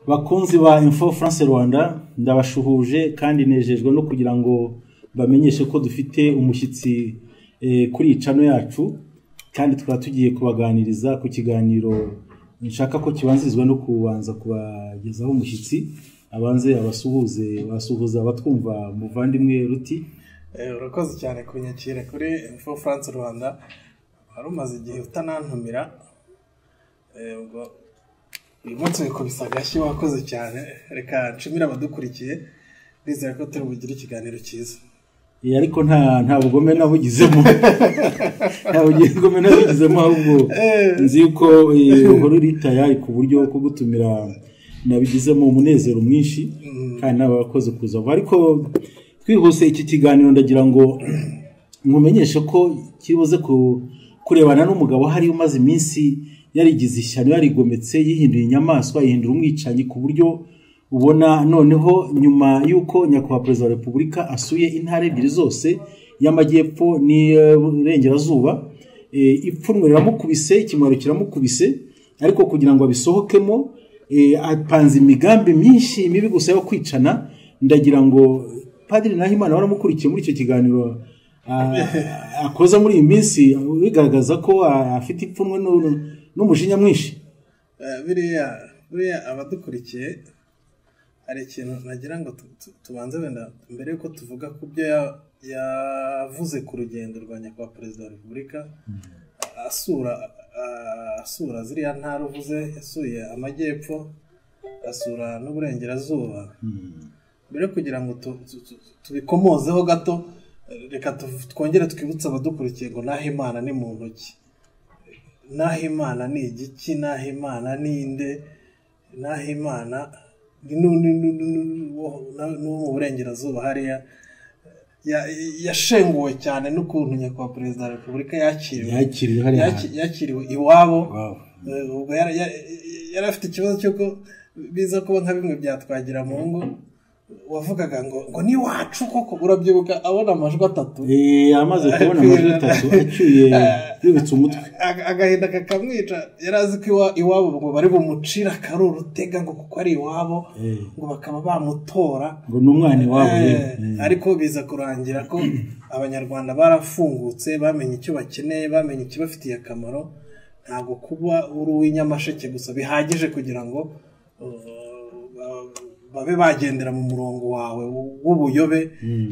bakunzi ba info france rwanda ndabashuhuje kandi nejejwe no kugira ngo bamenyeshe ko dufite umushyitsi eh, kuri iyi cano yacu kandi tukaba tugiye kubaganiriza ku kiganiro nshaka ko kibanzirizwa no kubanza kubagezaho umushyitsi abanze abasuhuze basuhuza abatwumva muvandimwe ruti Eh, urakoze cyane kunyakira kuri info france rwanda wari umaze igihe utanantumira Eh, ubwo uyu munsi wikubise agashyi wakoze cyane reka nshimire abadukurikiye ndizera ko turi bugire ikiganiro cyiza Eh, ariko nta nta bugome nabugizemo nta bugome nabugizemo ahubwo Eh. nzi yuko eh, uhora uri tayari ku buryo bwo gutumira nabigizemo umunezero mwinshi kandi n'abakoze kuza vuba ariko twihuse iki kiganiro ndagira ngo nkumenyeshe ko kiribuze ku- kurebana n'umugabo hari umaze iminsi yarigize ishyano yarigometse yihinduye inyamaswa yihindura umwicanyi ku buryo ubona noneho nyuma y'uko nyakubahwa perezida wa repubulika asuye intara ebyiri zose y'amajyepfo n'iburengerazuba eh, ipfunwe riramukubise ikimwaro kiramukubise ariko kugira ngo abisohokemo eh, apanze imigambi myinshi mibi gusa yo kwicana ndagira ngo padiri nahimana waramukurikiye muri icyo kiganiro ah, akoza muri iyi minsi bigaragaza ko ah, afite ipfunwe n'u- n'umujinya mwinshi Eh, biriya biriya abadukurikiye hari ikintu nagira ngo tu- tu- tubanze wenda mbere yuko tuvuga ku byo ya- yavuze ku rugendo rwa nyakubahwa perezida wa repubulika asura a- asura ziriya ntara uvuze yasuye amajyepfo asura n'uburengerazuba mbere yo kugira ngo tu- tu- tu- tubikomozeho gato eh, reka tu- twongere twibutse abadukurikiye ngo naho imana ni mu ntoki naho imana ni igiki naho imana ni inde naho imana ni nu- nu- nu- nu- nu- wo- na- n'uwo mu burengerazuba hariya Ya- yashenguwe cyane n'ukuntu nyakubahwa perezida wa repubulika yakiriwe yakiriwe hariya Yaki- yakiriwe iwabo Wow. Eh, ubwo yari yari- yari afite ikibazo cy'uko biza kuba nka bimwe byatwagira mu ngo wavugaga ngo ngo ni wacu koko urabyibuka abona amajwi atatu Eh, amaze kubona amajwi atatu acyuye yubitse umutwe Aga- agahinda kakamwica yari azi ko iwa- iwabo ngo bari bumucira akaruru tega ngo kuko ari iwabo Eh. ngo bakaba bamutora ngo ni umwana iwabo Eh, rero. Eh. ariko biza kurangira ko abanyarwanda barafungutse bamenye icyo bakeneye bamenye ikibafitiye akamaro ntabwo kuba uri uw'inyamasheke gusa bihagije kugira ngo uh, ba- babe bagendera mu murongo wawe w'ubuyobe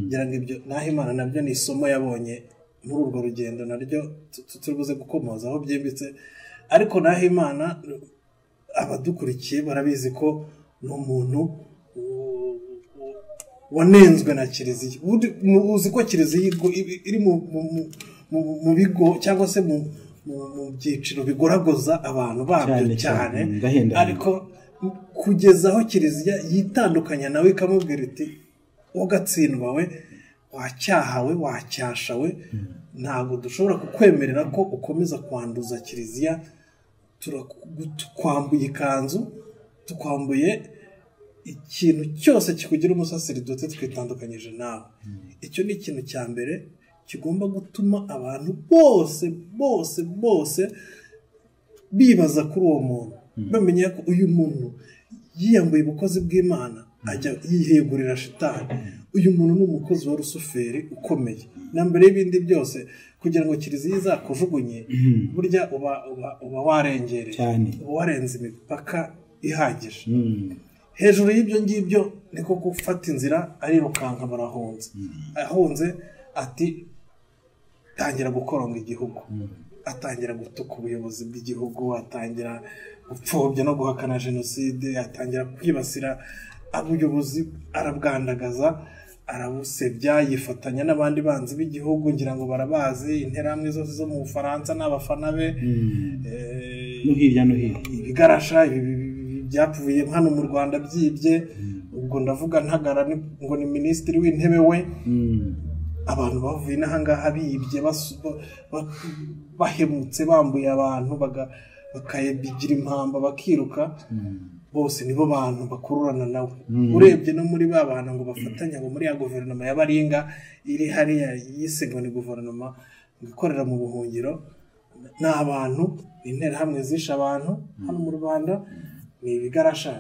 ngira ngo ibyo naho imana nabyo ni isomo yabonye muri urwo rugendo naryo tu- tu- turi buze gukomozaho byimbitse ariko naho imana abadukurikiye barabizi ko ni umuntu uh, wanenzwe na kiliziya Ubundi mu- uzi ko kiliziya igo- ibi- iri mu- mu- mu- mu- mu bigo cyangwa se mu mu- mu byiciro bigoragoza abantu babyo Cyane cyane, cyane ndahenda. ariko kugeza aho kiliziya yitandukanya nawe ikamubwira iti ugatsindwa we wacyahawe wacyashawe ntabwo dushobora kukwemerera ko ukomeza kwanduza kiliziya turaku- tukwambuye ikanzu tukwambuye ikintu cyose kikugira umusaserdoti twitandukanyije nawe icyo ni ikintu cya mbere kigomba gutuma abantu bose bose bose bibaza kuri uwo muntu bamenya ko uyu muntu yiyambuye ubukozi bw'imana ajya yihegurira shitani uyu muntu ni umukozi wa rusuferi ukomeye na mbere y'ibindi byose kugira ngo kiliziya izakujugunye burya uba uba- uba warengereye Cyane. uba warenze imipaka ihagije Mm. hejuru y'ibyo ngibyo niko gufata inzira arirukanka barahunze ahunze ati tangira gukoronga igihugu atangira gutuka ubuyobozi bw'igihugu atangira gupfobya no guhakana jenoside atangira kwibasira ubuyobozi arabwandagaza arabusebya yifatanya n'abandi banzi b'igihugu ngira ngo barabazi interahamwe zose zo mu bufaransa n'abafana be Eh, no hirya no hino ibigarasha ibi- ibi- ibi- byapfuye hano mu rwanda byibye ubwo ndavuga ntagara ni- ngo ni minisitiri w'intebe we Mm. abantu bavuye n'ahangaha bibye basu- ba- ba- bahemutse bambuye abantu baga- bakayibigira impamba bakiruka bose nibo bantu bakururana nawe urebye no muri ba bantu ngo bafatanya ngo muri ya guverinoma ya baringa iri hariya yise ngo ni guverinoma ngo ikorera mu buhungiro ni abantu interahamwe zishe abantu hano mu rwanda ni ibigarasha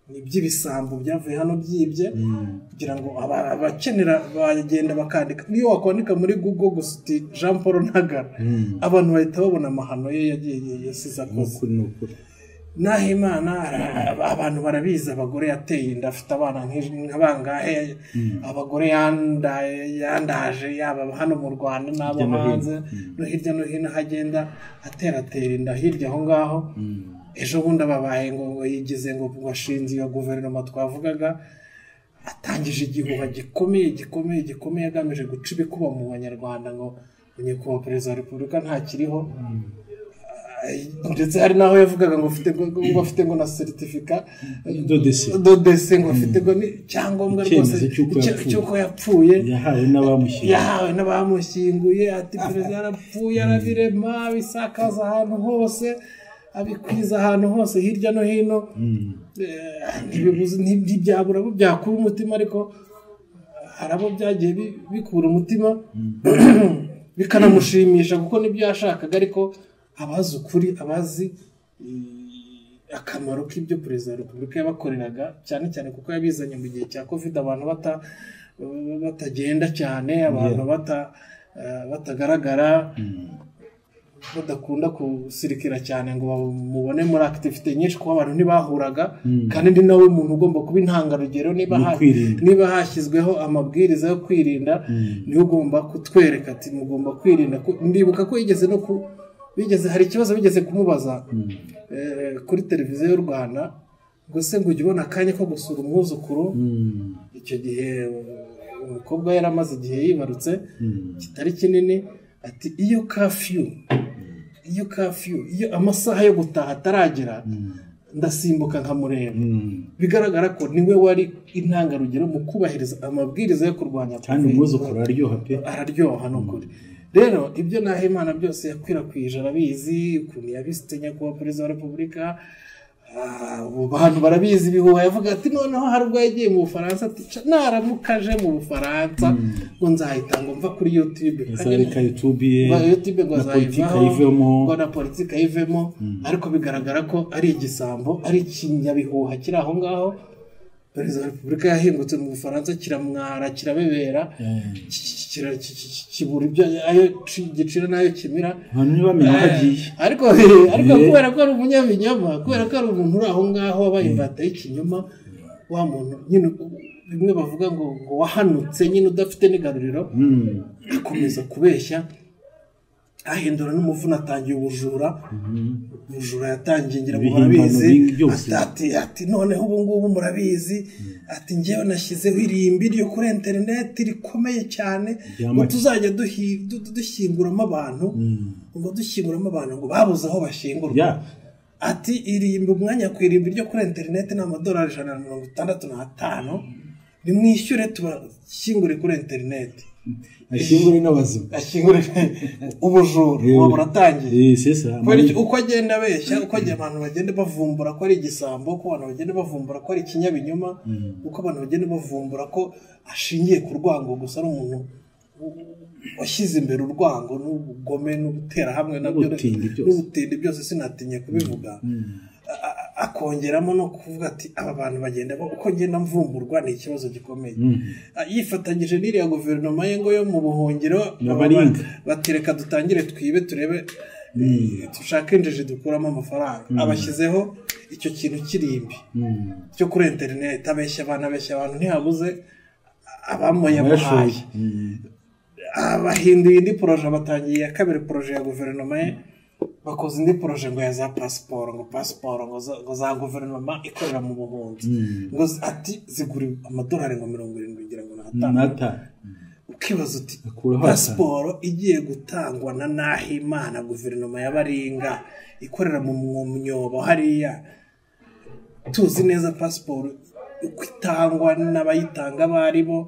ni iby'ibisambo byavuye hano byibye kugira ngo aba- abakenera bagenda bakandika niyo wakwandika muri google gusa uti jean paul ntagara abantu bahita babona amahano ye yagiye yasize akoze n'ukuri n'ukuri naho imana ara- abantu barabizi abagore yateye inda afite abana nk'ij- nk'abangahe abagore yandaye yandaje yaba hano mu rwanda n'abo Hirya no hino. hanze no hirya no hino aho agenda ateratera inda hirya aho ngaho ejo bundi ababaye ngo ngo yigize ngo ngo ashinze iyo guverinoma twavugaga atangije igihuha gikomeye gikomeye gikomeye agamije guca ibikuba mu banyarwanda ngo nyakubahwa perezida wa repubulika ntakiriho Ah, ndetse hari n'aho yavugaga ngo afite ngo- ngo afite ngo na seritifika Dodesi. dodese ngo afite ngo ni icyangombwa rwose Icyemezo cy'uko icya- yapfuye. cy'uko yapfuye yahawe n'abamushyiriye yahawe n'abamushyinguye ati perezida yarapfuye arabirema abisakaza ahantu hose abikwiza ahantu hose hirya no hino Eh, ntibibuze nti- ntibyabura abo byakura umutima ariko hari abo byagiye bi- bikura umutima bikanamushimisha kuko nibyo yashakaga ariko abazi ukuri abazi eh, akamaro k'ibyo perezida wa repubulika yabakoreraga cyane cyane kuko yabizanye mu gihe cya covid abantu bata batagenda cyane abantu bata eh, batagaragara badakunda gusirikira cyane ngo bamubone muri akitivite nyinshi kuko abantu ntibahuraga kandi ni nawe muntu ugomba kuba intangarugero niba Ni ha- ukwirinda. niba hashyizweho amabwiriza yo kwirinda niwe ugomba kutwereka ati mugomba kwirinda Ku- ndibuka ko yigeze no ku bigeze hari ikibazo bigeze kumubaza eh, kuri televiziyo y'u rwanda ngo se ngo ujye ubona akanya ko gusura umwuzukuru Mm. icyo gihe uh, umukobwa yari amaze igihe yibarutse kitari kinini ati iyo kafiyu iyo kafiyu iyo amasaha yo gutaha ataragera ndasimbuka nkamureba Mm. bigaragara ko niwe wari intangarugero mu kubahiriza amabwiriza yo kurwanya kandi Covid. umwuzukuru araryoha pe araryoha ni ukuri rero ibyo Nahimana byose yakwirakwije arabizi ukuntu yabisite nyakubahwa perezida wa repubulika Ah, ubu bantu barabizi ibihuha yavuga ati noneho hari ubwo yagiye mu bufaransa ati "Ca, naramuka aje mu bufaransa ngo nzahita ngo mva kuri youtube azareka youtube ye Ngo youtube ngo na politiki azayivaho ayivemo ngo na politiki ayivemo ariko bigaragara ko ari igisambo ari ikinyabihuha kiri aho ngaho perezida wa repubulika yahingutse mu bufaransa kiramwara kirabebera kira- ki- ki- ki- kibura ibyo ayo ci- gicira n'ayo kimira abantu ntibamenya aho agiye Eh, ariko ariko Eh. kubera ko ari umunyabinyoma kubera ko ari umuntu uri aho ngaho wabaye imbata y'ikinyoma wa muntu nyine bimwe bavuga ngo ngo wahanutse nyine udafite n'igaruriro Mm. akomeza kubeshya ahindura n'umuvuna atangiye ubujura ubujura yatangiye ngira ngo Ibihimbano murabizi bingi byose. ati- ati ati noneho ubu ngubu murabizi ati ngewe nashyizeho irimbi ryo kuri interineti rikomeye cyane ngo Ryamake. tuzajya duhi- du- du- dushyinguramo abantu ngo dushyinguramo abantu ngo babuze aho bashyingurwa ya ati irimbi umwanya ku irimbi ryo kuri interineti ni amadolari ijana na mirongo itandatu n'atanu nimwishyure tubashyingure kuri interineti ashyingure n'abazima ashyingure ubujura ubu buratangiye Eh, c'est ça. Kubera iki- uko agenda abeshya uko agiye abantu bagenda bavumbura ko ari igisambo uko abantu bagenda bavumbura ko ari ikinyabinyoma uko abantu bagenda bavumbura ko ashingiye ku rwango gusa ari umuntu w- washyize imbere urwango n'ubugome n'ugutera hamwe nabyo N'ubutindi byose. n'ubutindi byose sinatinya kubivuga A- a- akongeramo no kuvuga ati aba bantu bagenda ba- uko ngenda mvumburwa ni ikibazo gikomeye Ah, yifatanyije n'iriya guverinoma ye ngo yo mu buhungiro N'abaringa. bati reka dutangire twibe turebe dushake injiji dukuramo amafaranga abashyizeho icyo kintu kirimbi cyo kuri interineti abeshya abantu abeshya abantu ntihabuze abamuyamuhaye Yarashoboye. Mm. abahinduye indi poroje batangiye iya kabiri poroje ya guverinoma ye bakoze indi poroje ngo ya za pasiporo ngo pasiporo ngo za, ngo za guverinoma ikorera mu buhunzi ngo zi- ati zigura amadolari ngo mirongo irindwi ngira ngo n'atanu nata ukibaza uti Akuraho pasiporo igiye gutangwa na nahimana guverinoma y'abaringa ikorera mu mu myobo hariya tuzi neza pasiporo uko itangwa n'abayitanga abo ari bo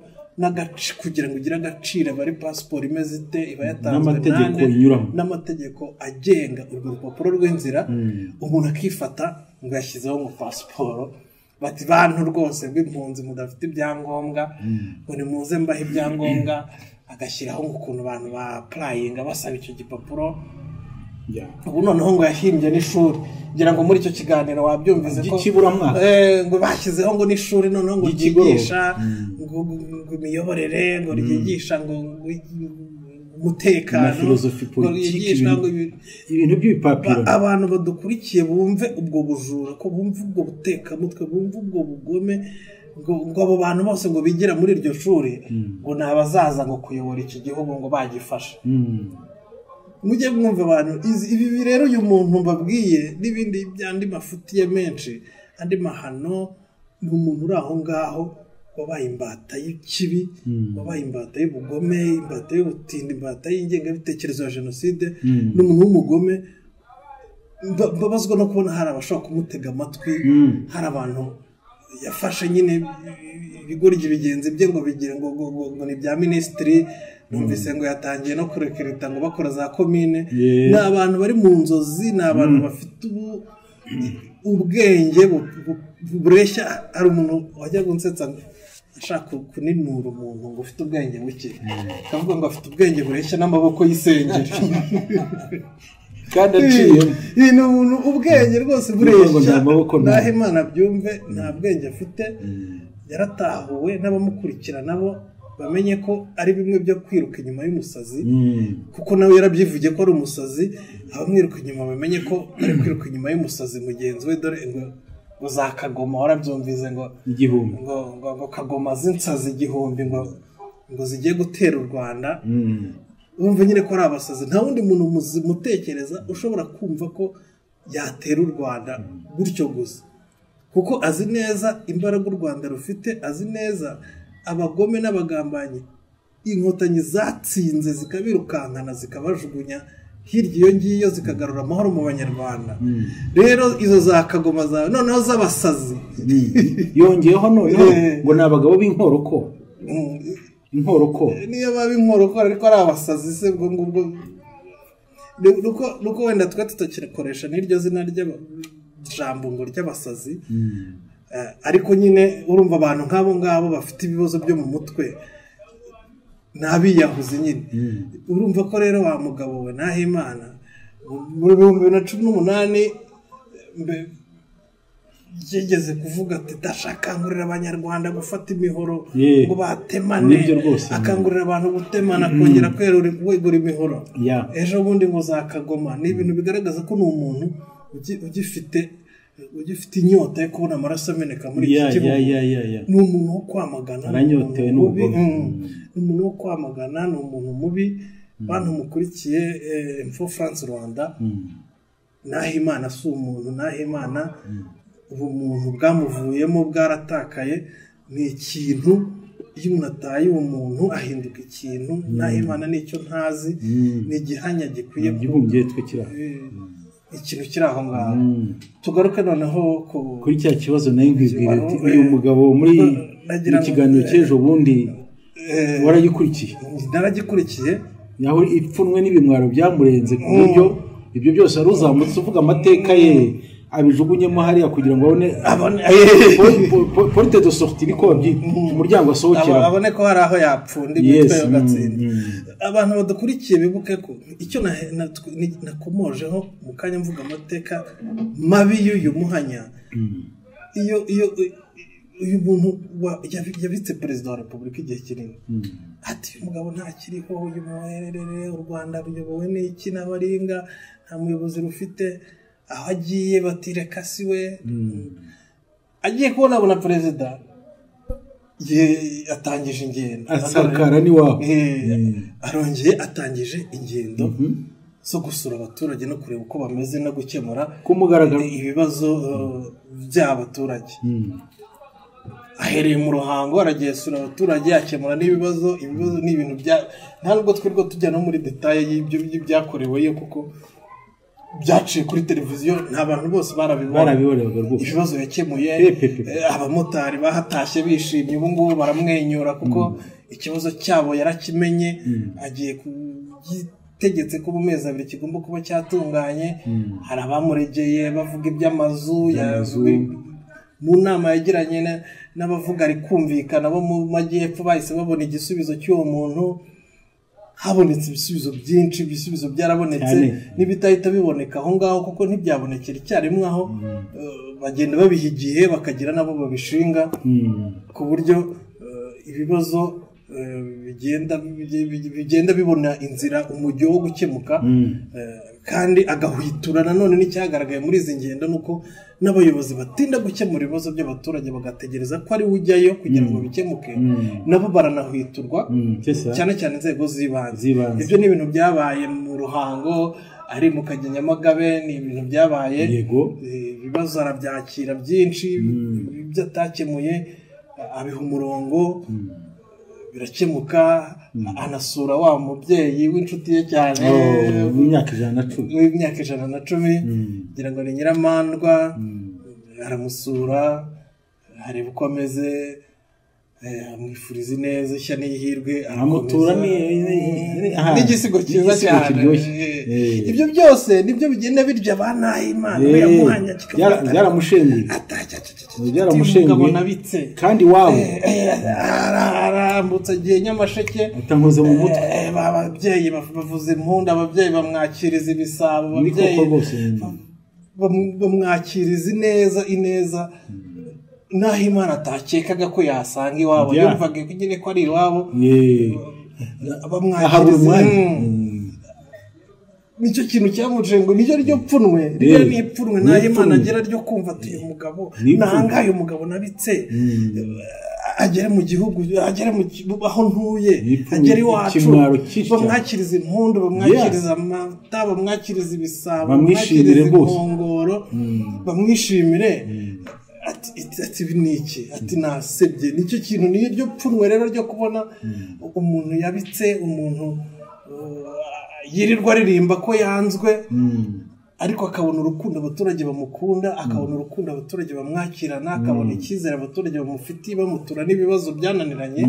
n'agaci kugira ngo igire agaciro aba ari pasiporo imeze ite iba yatanzwe N'amategeko nande, inyuramo. n'amategeko agenga urwo rupapuro rw'inzira umuntu akifata ngo yashyizeho ngo pasiporo bati bantu rwose b'impunzi mudafite ibyangombwa ngo nimuze mbahe ibyangombwa agashyiraho ngo ukuntu abantu bapurayinga basaba icyo gipapuro Ya. ubu noneho ngo yahimbye n'ishuri ngira ngo muri icyo kiganiro wabyumvise ko By'ikiburamwaka. Eh, ngo bashyizeho ngo n'ishuri noneho ngo Ry'ikigoroba. ryigisha ngo ngo imiyoborere ngo ryigisha ngo ngo umutekano Na filozofi ngo politiki, ryigisha ibintu- ngo ibi- ibintu by'ibipapuro Ba- abantu badukurikiye bumve ubwo bujura ko bumve ubwo butekamutwe bumve ubwo bugome ngo, ngo abo bantu bose ngo bigira muri iryo shuri ngo ni abazaza ngo kuyobora iki gihugu ngo bagifashe Mm. mujye mwumva abantu izi- ibi ibi rero uyu muntu mbabwiye n'ibindi by'andi mafuti ye menshi andi mahano ni umuntu uri aho ngaho wabaye imbata y'ikibi Mm. wabaye imbata y'ubugome imbata y'ubutindi imbata y'ingengabitekerezo ya jenoside Mm. ni umuntu w'umugome Mba- mbabazwa no kubona hari abashobora kumutega amatwi Mm. hari abantu yafashe nyine ibigoryi bigenzi bye ngo bigire ngo ngo- ngo- ngo ni ibya minisitiri numvise ngo yatangiye no kurekereta ngo bakora za komine Yeah. ni abantu bari mu nzozi ni abantu bafite ubu- ubwenge bu- bu- bureshya hari umuntu wajya gunsetsa ashaka ku- kuninura umuntu ngo ufite ubwenge buke akavuga ngo afite ubwenge bureshya n'amaboko y'isengeri kandi aciyemo iyi ni umuntu ubwenge rwose Ngo bureshya nta maboko nta- naho imana byumve nta bwenge afite yaratahuwe n'abamukurikira nabo bamenye ko ari bimwe byo kwiruka inyuma y'umusazi Mm. kuko nawe yarabyivugiye ko ari umusazi abamwiruka inyuma bamenye ko ari kwiruka inyuma y'umusazi mugenzi we dore ngo ngo za kagoma warabyumvise ngo igihumbi ngo ngo- ngo kagoma z'insazi igihumbi ngo ngo zigiye gutera u rwanda Mm. wumva nyine ko ari abasazi nta wundi muntu muzi- mutekereza ushobora kumva ko yatera u rwanda gutyo gusa kuko azi neza imbaraga u rwanda rufite azi neza abagome n'abagambanyi inkotanyi zatsinze zikabirukankana zikabajugunya hirya iyo ngiyo zikagarura amahoro mu banyarwanda rero izo za kagoma zawe noneho z'abasazi yongeyeho noneho Eh. ngo ni abagabo b'inkoroko Mm, inkoroko niyo baba inkorokora ariko ari abasazi se ubwo ngubwo Ni- nuko nuko wenda twe tutakirikoresha n'iryo zina ry'ijambo ngo ry'abasazi Eh, ariko nyine urumva abantu nk'abo ngabo bafite ibibazo byo mu mutwe ni abiyahuzi nyine urumva ko rero wa mugabo we nahimana mu bihumbi bibiri na cumi n'umunani mbe- yigeze kuvuga ati ndashakangurira abanyarwanda gufata imihoro Yeah. ngo batemane Nibyo rwose. akangurira abantu gutemana kongera kwerura kwegura imihoro Yeah. ejo bundi ngo za kagoma ni ibintu bigaragaza ko ni umuntu ugi- ugifite ugifite inyota yo kubona amaraso ameneka muri iki ya gihugu ya ya ya ya ni umuntu wo kwamagana ni Aranyotewe umuntu mubi, n'ubugome. mm. ni umuntu wo kwamagana ni umuntu mubi bantu mukurikiye eh, info france rwanda nahimana si umuntu nahimana ubumuntu bwamuvuyemo bwaratakaye ni ikintu iyo umuntu ataye uwo muntu ahinduka ikintu nahimana nicyo ntazi Mm. ni igihanya gikwiye kuba igihumbi twe kiri aho ikintu kiri aho ngaho Mm. tugaruke noneho ku kuri cya kibazo nayo nkibwira ati Eh, uyu mugabo muri nagira mu ngo- kiganiro cy'ejo bundi eh, waragikurikiye naragikurikiye aho ipfunwe n'ibimwaro byamurenze ku buryo ibyo byose wari uzamutse uvuga amateka ye abijugunyemo hariya kugira ngo abone abone Po- po- po- porte de sortie niko babyita umuryango Aba- asohokera abone ko hari aho yapfunda Yes, imitwe mm, bagatsinda mm. abantu badukurikiye bibuke ko icyo nahe- na- ni- nakomojeho mu kanya mvuga amateka mabi y'uyu muhanya iyo iyo uyu muntu wa- yabi- yabitse perezida wa repubulika igihe kinini ati uyu mugabo ntakiriho uyu muherere u rwanda ruyobowe n'iki n'abaringa nta muyobozi rufite aho agiye batireka si we agiye kubona abona perezida ye- atangije ingendo asakara n'iwabo Eh, arongeye atangije ingendo zo gusura abaturage no kureba uko bameze no gukemura ku mugaragaro ibibazo eh, by'abaturage ahereye mu ruhango aragiye asura abaturage akemura n'ibibazo ibibazo ni ibintu bya nta nubwo twirirwa tujya no muri detaye y'ibyo byakoreweyo kuko byaciye kuri televiziyo nta bantu bose barabibona barabiborebaga rwose ibibazo yakemuye Pepepe. eh, abamotari bahatashye bishimye ubu ngubu baramwenyura kuko ikibazo cyabo yarakimenye agiye kugitegetse ko mu mezi abiri kigomba kuba cyatunganye hari abamuregeye bavuga iby'amazu Iby'amazu. yavuga- mu nama yagiranye na- n'abavuga ari kumvikana bo mu majyepfo bahise babona igisubizo cy'uwo muntu habonetse ibisubizo byinshi ibisubizo byarabonetse Cyane. n'ibitahita biboneka aho ngaho kuko ntibyabonekera icyarimwe aho eh, bagenda babiha igihe bakagira nabo babishinga ku buryo eh, ibibazo eh, bigenda bigenda bibona inzira umujyo wo gukemuka Eh, kandi agahwitura nanone n'icyagaragaye muri izi ngendo ni uko n'abayobozi batinda gukemura ibibazo by'abaturage bagategereza ko ari we ujyayo kugira ngo bikemuke nabo baranahwiturwa cyane cyane inzego z'ibanze Z'ibanze. ibyo ni ibintu byabaye mu ruhango ari mu kagenya nyamagabe ni ibintu byabaye yego Eh, ibibazo arabyakira byinshi ibyo atakemuye abiha umurongo birakemuka anasura wa mubyeyi w'inshuti ye cyane Oh, mu myaka ijana na cumi w'imyaka ijana na cumi ngira ngo ni nyiramandwa aramusura areba uko ameze eh, amwifuriza ineza ishya n'ihirwe Amutura ni- ni- ni- aha. n'igisigo cyiza Igisigo cyane kiryoshye. Eh, Eh. ibyo byose nibyo bigenda birya ba nahimana Eh, yamuhanya byara- byaramushenguye byaramushenguye. umugabo nabitse kandi iwabo arambutse igihe nyamasheke atankoze mu mutwe Eh, ba- ababyeyi ba- bavuza impundu ababyeyi bamwakiriza ibisabo ni ababyeyi koko rwose bamu- bamwakiriza ineza ineza naho imana atakekaga ko yasanga iwabo Yeah. yumvaga nyine ko ari iwabo Ye. ahabura bamwakiriza umwanya Mm. Mm. nicyo kintu cyamuciye ngo niryo ryo pfunwe niryo Eh, ni ipfunwe ni nta imana ipfunwe. agira ryo kumva ati uyu mugabo Ni ipfunwe. nangaye umugabo nabitse eh, agere mu gihugu agere mu gi- aho ntuye Ni ipfunwe, agere iwacu ikimwaro cyinshi cyane. bamwakiriza impundu bamwakiriza amata bamwakiriza ibisabo Bamwishimire bamwakiriza rwose. inkongoro bamwishimire ati ati- ati ibi ni iki ati nasebye nicyo kintu niryo pfunwe rero ryo kubona umuntu yabitse umuntu uh, yirirwa aririmba ko yanzwe ariko akabona urukundo abaturage bamukunda akabona urukundo abaturage bamwakirana akabona icyizere abaturage bamufitiye bamutura n'ibibazo byananiranye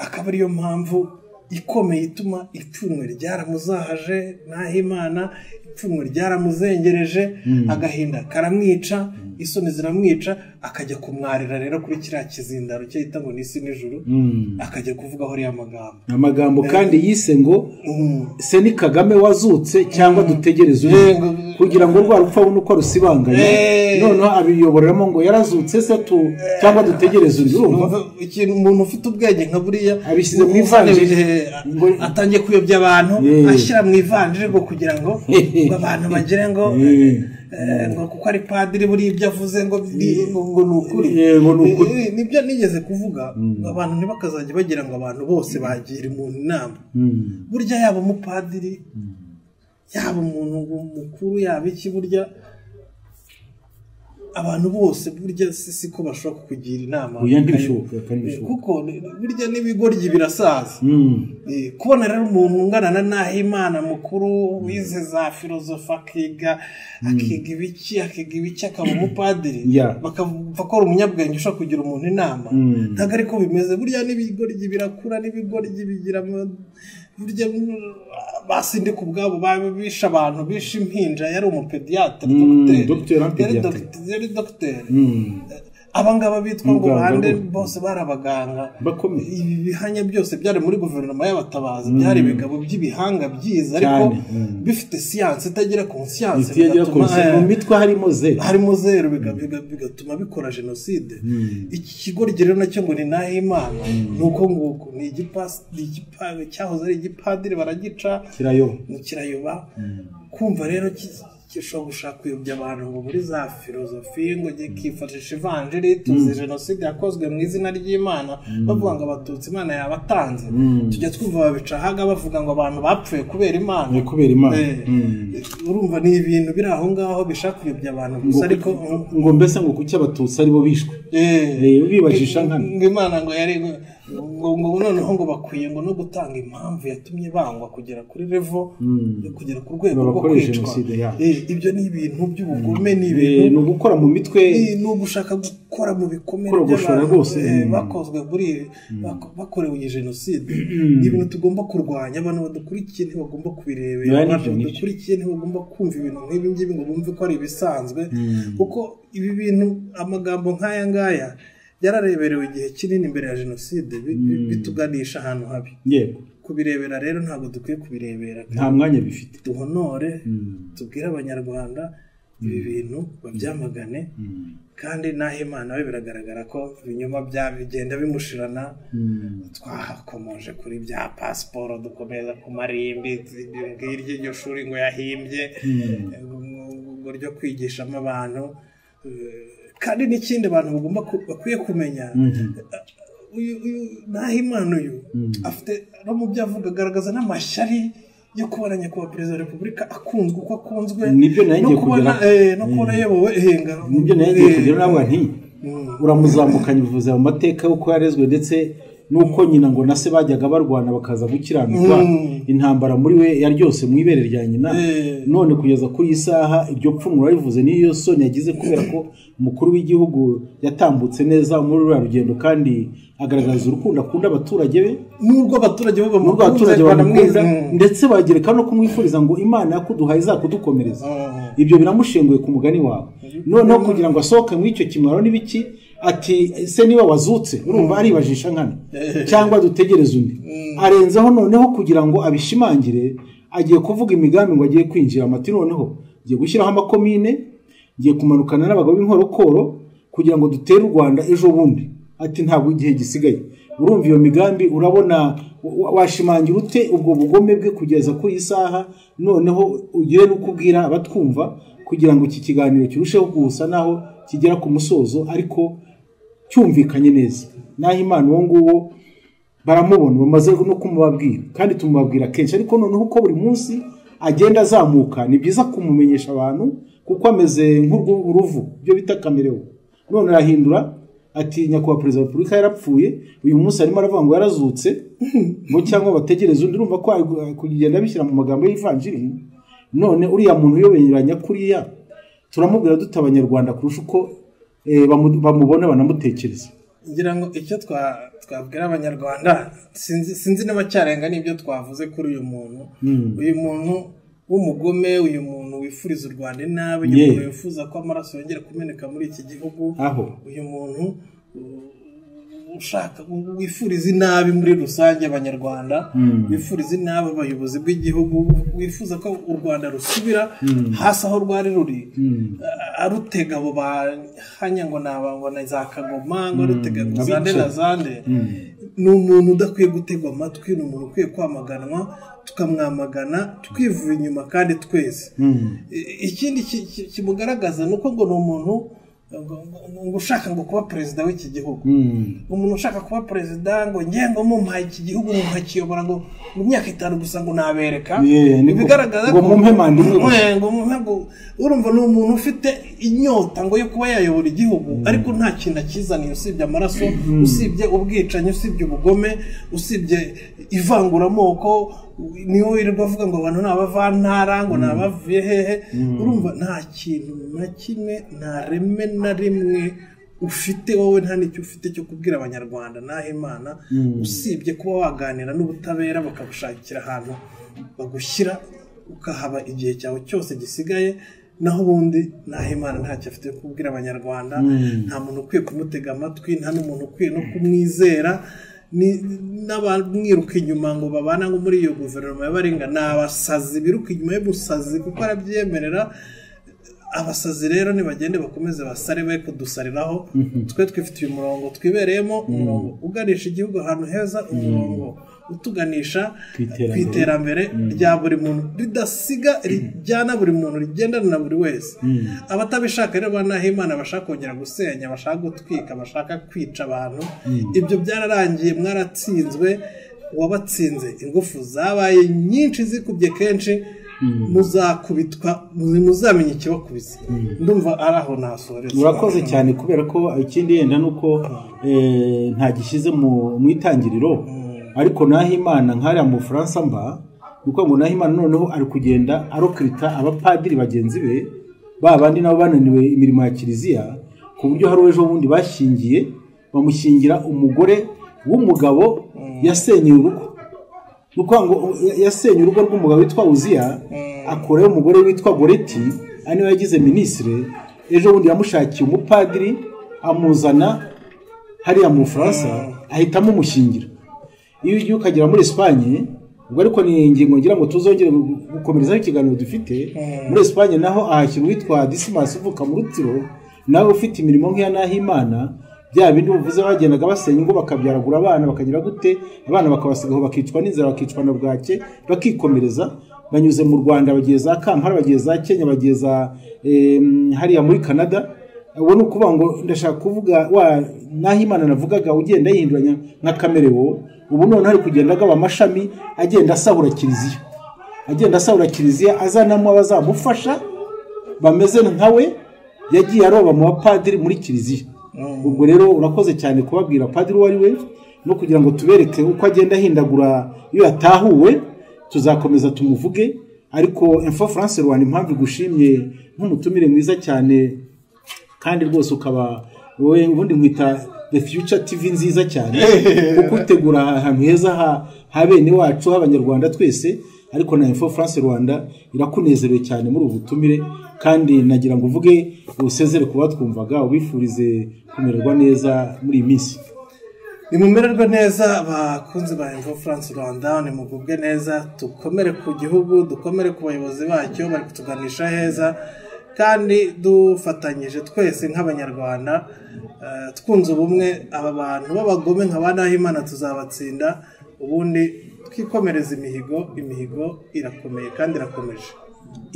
akaba ariyo mpamvu ikomeye ituma ipfunwe ryaramuzahaje nahimana ipfunwe ryaramuzengereje agahinda karamwica isoni ziramwica akajya kumwarira rero kuri kiriya kizindaro cyahita ngo ni isi n'ijuru Mm. akajya kuvugaho ariya magambo amagambo kandi yise ngo Mm. se ni kagame wazutse cyangwa dutegereze undi Yego. kugira ngo rwa rupfa abone uko arusibanganya Eh. noneho abiyoboreramo ngo yarazutse se tu cyangwa dutegereze undi urumva Numva ikintu umuntu ufite ubwenge nka buriya Abishyize mu umusore ivanjiri. w'igihe a- Ngo- atangiye kuyobya abantu Eh. ashyira mu ivanjiri ngo kugira ngo ngo abantu bagire ngo Eh. eh, ngo kuko ari padiri buriya ibyo avuze ngo ni- ngo ngo ni ukuri Eh, ngo ni ukuri. Eh, eh, nibyo nigeze kuvuga abantu ntibakazajya bagira ngo abantu bose bagira umuntu inama Mm. burya yaba umupadiri yaba umuntu mukuru yaba iki burya abantu bose burya si siko bashobora kukugira inama Oya, ntibishoboka, kandi bishoboka. kuko burya n'ibigoryi birasaza Mm. Eh, kubona rero umuntu ungana na Nahimana mukuru wize za filozofi akiga akiga ibiki akiga ibiki akaba umupadiri Yeah. bakamva ko ari umunyabwenge ushobora kugira umuntu inama Mm. ntabwo ariko bimeze burya n'ibigoryi birakura n'ibigoryi bigira ama- burya mm, basindika ubwabo ba- bishe abantu bishe impinja yari umupediyatire Mm, dogiteri. dogiteri na Yari pediatre. dogiteri- yari dogiteri Mm. abangaba bitwa ngo Muganga, bande bo- bose bari abaganga Bakomeye. ibi bihanya byose byari muri guverinoma y'abatabazi byari ibigabo by'ibihanga byiza ariko Cyane, mm. bifite siyansi itagera ku siyansi Iti yagera ku bigatuma- rusi- mu mitwe harimo ze harimo zeru biga- biga- bigatuma bikora jenoside iki kigo rero nacyo ngo ni nahimana ni uko nguko ni igipasi ni igipa- cyahoze ari igipadiri baragica kirayo mu kirayoba kumva rero ki- gishobora gushaka kuyobya abantu ngo muri za filozofi ngo njye kifashisha ivanjiri tuzi jenoside yakozwe mu izina ry'imana bavuga ngo abatutsi imana yabatanze tujya twumva babica ahaga bavuga ngo abantu bapfuye kubera imana ni kubera imana Eh, Mm. urumva ni ibintu biri aho ngaho bishaka kuyobya abantu gusa ariko ngo mbese ngo kuki abatutsi aribo bishwe Eh, Eh, bibajisha nkana. ngo imana ngo yari ngo ngo noneho ngo bakwiye ngo no gutanga impamvu yatumye bangwa kugera kuri revo yo kugera ku rwego rwo Bakore kwicwa jenoside yabo. Eh, ibyo ni ibintu by'ubugome ni Eh, ni ibintu ugukora mu mitwe ni ni ugushaka gukora mu bikomere Korogoshora rwose. eh, Mm. bakozwe muri bako- bakorewe iyi jenoside ni ibintu tugomba kurwanya abantu badukurikiye ntibagomba kubirebera Biba ni abantu ibyo, ni ibyo. badukurikiye ntibagomba kumva ibintu nk'ibi ngibi ngo bumve ko ari ibisanzwe kuko ibi bintu amagambo nk'aya ngaya yarareberewe igihe kinini mbere ya jenoside bi- bi- bituganisha ahantu habi yego kubirebera rero ntabwo dukwiye kubirebera nta mwanya bifite duhonore Mm. tubwire abanyarwanda ibi bintu babyamagane Mm. kandi n'aho imana we biragaragara ko ibinyoma bya bigenda bimushirana Mm. twakomoje kuri bya pasiporo dukomeza ku marimbi ngiryo iryo shuri ngo yahimbye Mm. ngo ryo kwigishamo abantu Eh, kandi n'ikindi abantu bagomba ku- bakwiye kumenya Mhm. uyu uyu nahimana uyu afite no mu byo avuga agaragaza n'amashyari yo kubona nyakubahwa perezida wa repubulika akunzwe uko akunzwe Nibyo nari no ngiye kubona kugera- eh, no kubona ayobowe henga nibyo nayo ngiye kugira nawe nti Mm. uramuzamukanye bivuze mu mateka y'uko yarezwe ndetse n'uko nyina ngo na se bajyaga barwana bakaza gukiranuka Mm. intambara muri we yaryose mu ibere rya nyina Eh. none kugeza kuri iyi saha iryo pfumu warivuze niyo soni yagize kubera ko umukuru w'igihugu yatambutse neza muri ruriya rugendo kandi agaragaza urukundo akunda abaturage be n'ubwo abaturage bo n'ubwo abaturage bamukunda bamukunda ndetse bagireka no kumwifuriza ngo imana yakuduhaye izakudukomereza Ah. ibyo biramushenguye ku mugani wawe noneho kugira ngo asohoke muri icyo kimaro n'ibiki ati ese niba wazutse urumva aribajisha nkana cyangwa dutegereze undi arenzeho noneho kugira ngo abishimangire agiye kuvuga imigambi ngo agiye kwinjira amati noneho ngiye gushyiraho amakomine ngiye kumanukana n'abagabo b'inkorokoro kugira ngo dutere u rwanda ejo bundi ati ntabwo igihe gisigaye urumva iyo migambi urabona wa- washimangira ute ubwo bugome bwe kugeza kuri iyi saha noneho ugire n'uko ubwira abatwumva kugira ngo iki kiganiro kirusheho gusa naho kigera ku musozo ariko cyumvikanye neza naho imana uwo nguwo baramubona bamaze no kumubabwira kandi tumubabwira kenshi ariko noneho uko buri munsi agenda azamuka ni byiza kumumenyesha abantu kuko ameze nk'uruvu ibyo bita kamerewo none arahindura ati nyakubahwa perezida wa repubulika yarapfuye uyu munsi arimo aravuga ngo yarazutse ngo cyangwa bategereze undi urumva ko ari kugenda bishyira mu magambo y'ivanjiri none uriya muntu uyoberanya kuriya turamubwira dute abanyarwanda kurusha uko eh, bamu- bamubona banamutekereza ngira ngo icyo twa- twabwira abanyarwanda sinzi sinzi n'abacyarenga n'ibyo twavuze kuri uyu muntu uyu muntu w'umugome uyu muntu wifuriza u rwanda inabi uyu Yeah. muntu wifuza ko amaraso yongera kumeneka muri iki gihugu aho uyu muntu uh, ushaka wifuriza inabi muri rusange abanyarwanda wifuriza inabi abayobozi bw'igihugu wifuza ko u rwanda rusubira hasi aho rwari ruri Uh, arutega abo bahanya ngo ni ababona za kagoma ngo arutega ngo zande na zande ni umuntu udakwiye gutegwa amatwi ni umuntu ukwiye kwamaganwa tukamwamagana twivuye inyuma kandi twese I- ikindi ki- ki- kimugaragaza ni uko ngo ni umuntu ngo- ngo- ngo ushaka ngo kuba perezida w'iki gihugu Mm. umuntu ushaka kuba perezida ngo ngengo mumpaye iki gihugu ngo nkakiyobora ngo mu myaka itanu gusa ngo nabereka Yeah, niko. bigaragaza Ngo mumpe manda imwe gusa. Eh, ngo mumpe ngo urumva ni umuntu ufite inyota ngo yo kuba yayobora igihugu ariko nta kintu akizaniye usibye amaraso usibye ubwicanyi usibye ubugome usibye ivanguramoko niyo wirirwa avuga ngo abantu ni abavantara ngo ni abavuye hehe urumva nta kintu na kimwe nta reme na rimwe ufite wowe nta n'icyo ufite cyo kubwira abanyarwanda naho imana usibye kuba waganira n'ubutabera bakagushakira ahantu bagushyira ukahaba igihe cyawe cyose gisigaye naho ubundi naho imana ntacyo afite yo kubwira abanyarwanda nta muntu ukwiye kumutega amatwi nta n'umuntu ukwiye no kumwizera ni- n'abamwiruka inyuma ngo babana ngo muri iyo guverinoma y'abaringa ni abasazi biruka inyuma y'ubusazi kuko arabyemerera abasazi rero nibagende bakomeze basare be kudusariraho twe twifite uyu murongo twibereyemo umurongo uganisha igihugu ahantu heza umurongo utuganisha Ku iterambere. ku iterambere rya buri muntu ridasiga rijyana buri muntu rigendana na buri wese abatabishaka rero ba Nahimana bashaka kongera gusenya bashaka gutwika bashaka kwica abantu ibyo byararangiye mwaratsinzwe wabatsinze ingufu zabaye nyinshi zikubye kenshi muzakubitwa muzamenye ikibakubise ndumva ari aho nasoreza urakoze cyane kubera ko ikindi yenda ni uko eh, ntagishyize mu mu itangiriro ariko naho imana nk'ariya mu bufaransa mba ni ukuvuga ngo naho imana noneho ari kugenda arokirita abapadiri bagenzi be ba bandi nabo bananiwe imirimo ya kiliziya ku buryo hari uwo ejo bundi bashyingiye bamushyingira umugore w'umugabo yasenyeye urugo ni ukuvuga ngo ya- yasenye urugo rw'umugabo witwa uziya akurayo umugore witwa goreti ari nawe yagize minisitiri ejo bundi yamushakiye umupadiri amuzana hariya mu bufaransa ahita amumushyingira iyo ugiye ukagera muri esipanye ubwo ariko ni ingingo ngira ngo tuzongere gukomerezaho ikiganiro dufite muri esipanye naho ahashyira uwitwa disimasi uvuka mu rutiro nawe ufite imirimo nk'iya n'ahimana bya bindi buvuze bagendaga basenya ingo bakabyaragura abana bakagira gute abana bakabasigaho bakicwa n'inzara bakicwa na bwake bakikomereza banyuze mu rwanda bagiye za kampala bagiye za kenya bagiye za em, hariya muri canada ubu ni ukuvuga ngo ndashaka kuvuga wa n'aho imana navugaga ugenda yihinduranya nka kamerewo ubu noneho hari kugenda agaba amashami agenda asahura kiliziya agenda asahura kiliziya azanamo abazamufasha bameze nkawe yagiye aroba mu bapadiri muri kiliziya ubwo rero urakoze cyane kubabwira padiri uwo ari we no kugira ngo tubereke uko agenda ahindagura iyo yatahuwe tuzakomeza tumuvuge ariko emfa france rwanda impamvu igushimye nk'umutumire mwiza cyane kandi rwose ukaba wowe ubundi nkwita the future tv nziza cyane kuko utegura ahantu heza ha- ha bene wacu h'abanyarwanda twese ariko na info france rwanda irakunezerewe cyane muri ubu butumire kandi nagira ngo uvuge usezere ku batwumvaga ubifurize kumererwa neza muri iyi minsi nimumererwe neza bakunzi ba Evo France Rwanda nimugubwe neza dukomere ku gihugu dukomere ku bayobozi bacyo bari kutuganisha heza kandi dufatanyije twese nk'abanyarwanda eh, twunze ubumwe aba bantu b'abagome nka ba Nahimana tuzabatsinda ubundi twikomereza imihigo imihigo irakomeye kandi irakomeje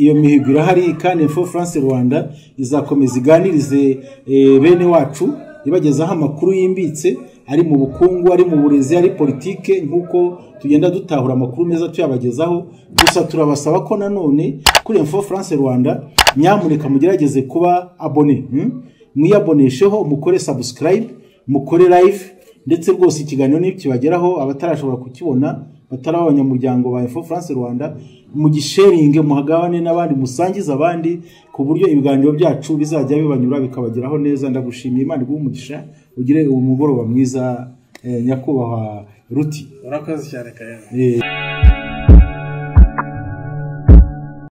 iyo mihigo irahari kandi info france rwanda izakomeza iganirize eh, bene wacu ibagezaho amakuru yimbitse ari mu bukungu ari mu burezi ari politike nk'uko tugenda dutahura amakuru meza tuyabagezaho gusa turabasaba ko nanone kuri info france rwanda nyamuneka mugerageze kuba abone hmm? mwiyabonesheho mukore subscribe mukore live ndetse rwose ikiganiro ntikibageraho abatarashobora kukibona batari abanyamuryango ba info france rwanda mugisharinge muhagabane n'abandi musangize abandi ku buryo ibiganiro byacu bizajya bibanyura bikabageraho neza ndagushimiye imana iguhe umugisha ugire uwo mugoroba mwiza eh, nyakubahwa ruti urakoze cyane kayabo Eh,